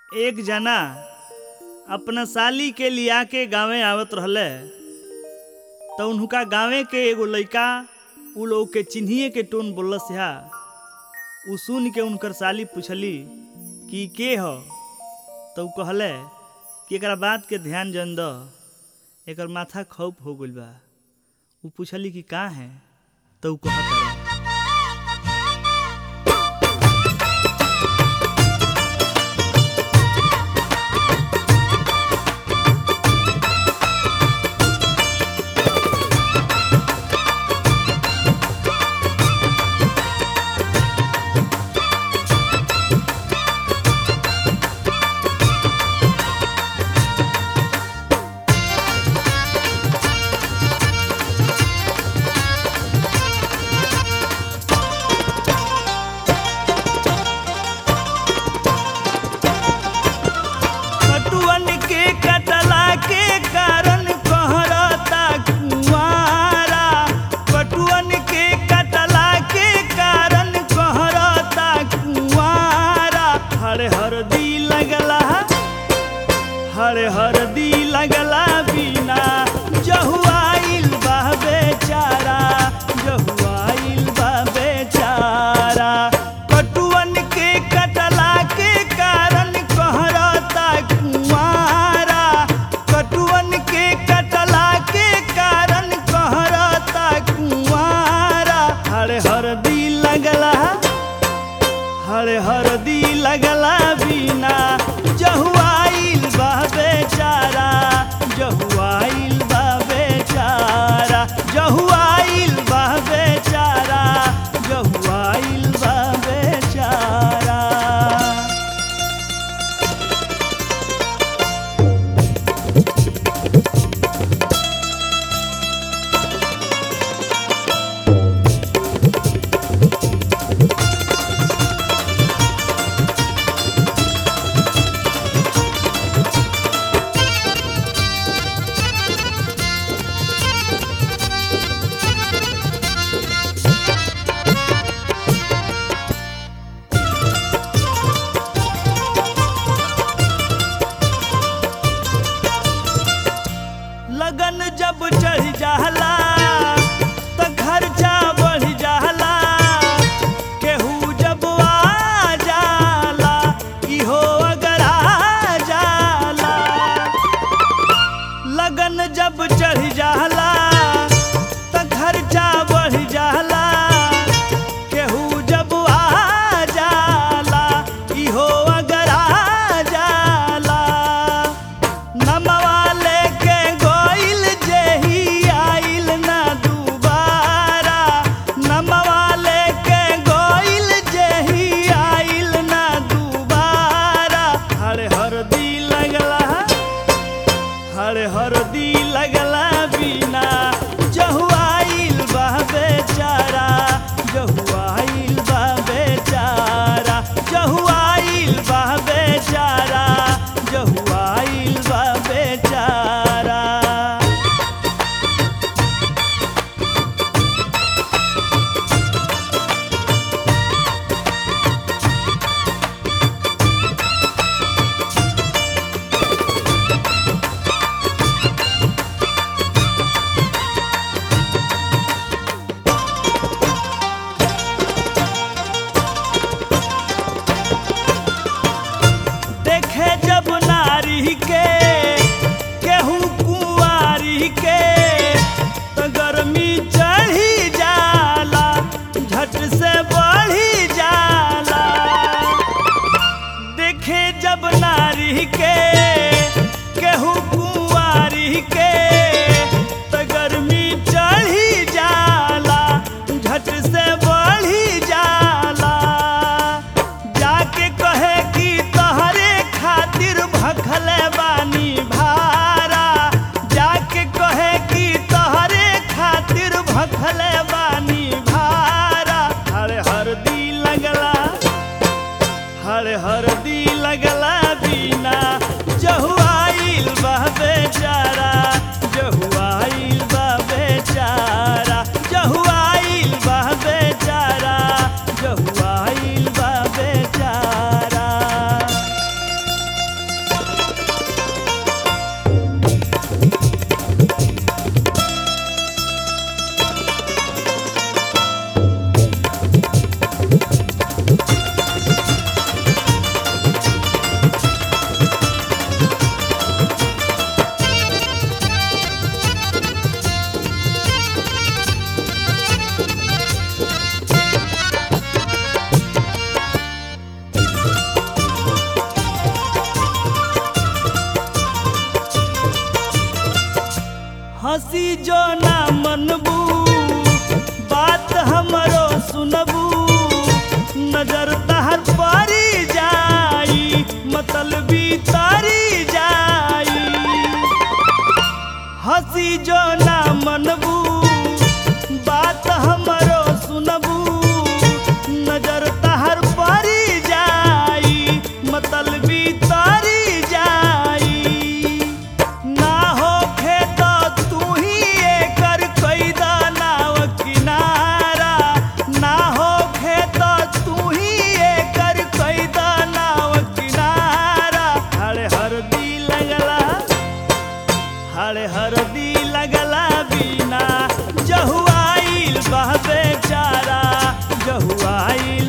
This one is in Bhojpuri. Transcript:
एक जना अपना साली के लिया के गांवे आवत रहले तो उनका गांवे के एगो लइका उ लोग के चिन्हिए के टोन बोलस हा उ सुन के उनकर साली पूछली कि के ह तो उ कहले कि एकरा बात के ध्यान जन द एकर माथा खौफ हो गइल बा उ पूछली कि का है तो उ कहत रहे कटुअन के कटला के कारण कहरता कुंवारा कटुअन के कटला के कारण कहरता कुंवारा हर हरदी लगला हर हरदी लगला बिना जहुआइल बा बेचारा जहुआइल बा बेचारा कटुअन के कटला के कारण कहरता कुंवारा कटुअन के कटला के कारण कहरता कुंवारा हर हरदी लगला हर हरदी लगला बिना जहुआइल बा बेचारा जहुआइल बा बेचारा जहुआइल बा बेचारा जहुआइल बा बेचारा लगन जब चढ़ जाला त खर्चा बढ़ जाला केहू जब आ जाला इहो अगर आ जाला लगन जब चढ़ जाला त खर्चा बढ़ जाला केहू जब आ जाला इहो अगर आ जाला नमवा लेके गोइल जेही आइल ना दुबारा नमवा लेके गोइल जेही आइल ना दुबारा हर हरदी लगला हर हरदी लगला बिना जहुआइल बा बेचारा जहुआइल बा बेचारा जहुआइल बा बेचारा जहुआइल बा बेचारा देखे जब नारी के केहू कुंवारी के तो गर्मी चढ़ी जाला झट से बढ़ी जाला देखे जब नारी के केहू कुंवारी के तो गर्मी चढ़ी जाला झट से बढ़ी जाला जाके कहे कि तहरे खातिर भखले बानी भारा जाके कहे कि तहरे खातिर भखले बानी भारा हर हरदी लगला हर हरदी लगला बिना जहुआइल बा बेचारा जहुआइल बा बेचारा जहुआइल बा बेचारा जहुआइल बा बेचारा आइल